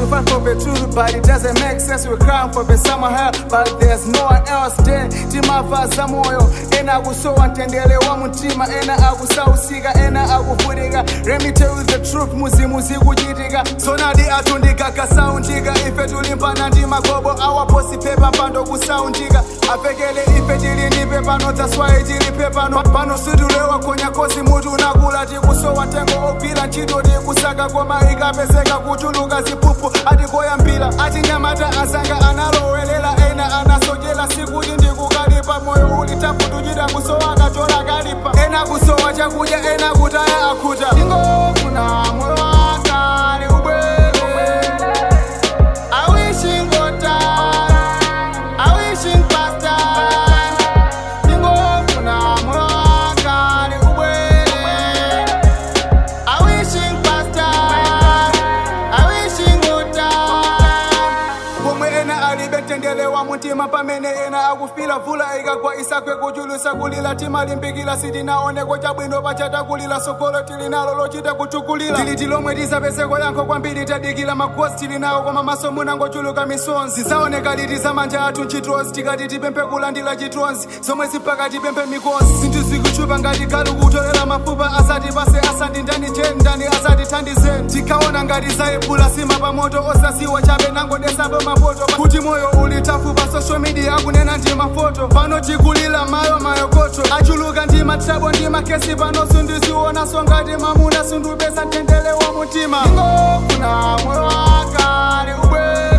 fight for the truth, but it doesn't make sense. We crying for the summer hell, but there's no one else. Then timavaza moyo, ena akusowa mtendere wa mtima, ena akusausika, ena akuvulika. Let me tell you the truth, muzimuzi kuchitika. Sonadi atundika kasaundika, ife tulimbana ndi magobo awaposi pepa pando kusaundika. Apekele ife tili ndi pepano, that's why tili pepano. Pano situlewa konya kozi mutu unakula tikusowa ntengo ogwira ntchito tikusaka koma ikapezeka kuchuluka ziphuphu atikoyambira achinyamata asanga analowelela ena anasochera sikuti ndikukalipa moyo uli tafutuchita kusowa kachola kalipa ena kusowa chakudya ena kutaya akhuta ingofuna moyo wakale ubwere I wish ingotala I wish ingpasta ingofuna moyo wakale ubwere I wishing pasta, I wishing uta. Pomwe ena alibe mtendere wa mutima pamene ena akufila vula ikagwa isakwe kuchulusa kulila timalimbikila sitinaoneko chabwino pachatakulila sokolo tili nalo lochita kuchukulila tili tilomwe tisapezeko yankho kwambiri tadikila magosi tili nawo koma maso munangochuluka misonzi zaoneka liti zamanja athu ntchitozi tikati tipemphe kulandira chitonzi zomwe zipaka tipemphe mikosi zinthu zikuchupa ngati galu kutolera mafupa asati pase asati ndani je ndani asati thandizeni tikaona ngati zaibula sima pamoto osasiwa chabe nangodesapo mapoto kuti moyo uli tafu pa social media akunena ndi mafoto pano tikulira mayo mayokoto achuluka ndi matrabo ndi makesi pano sindisiwonaso ngati mamuna sindupeza mtendere wa mutima ingofuna moyo wakale ubwere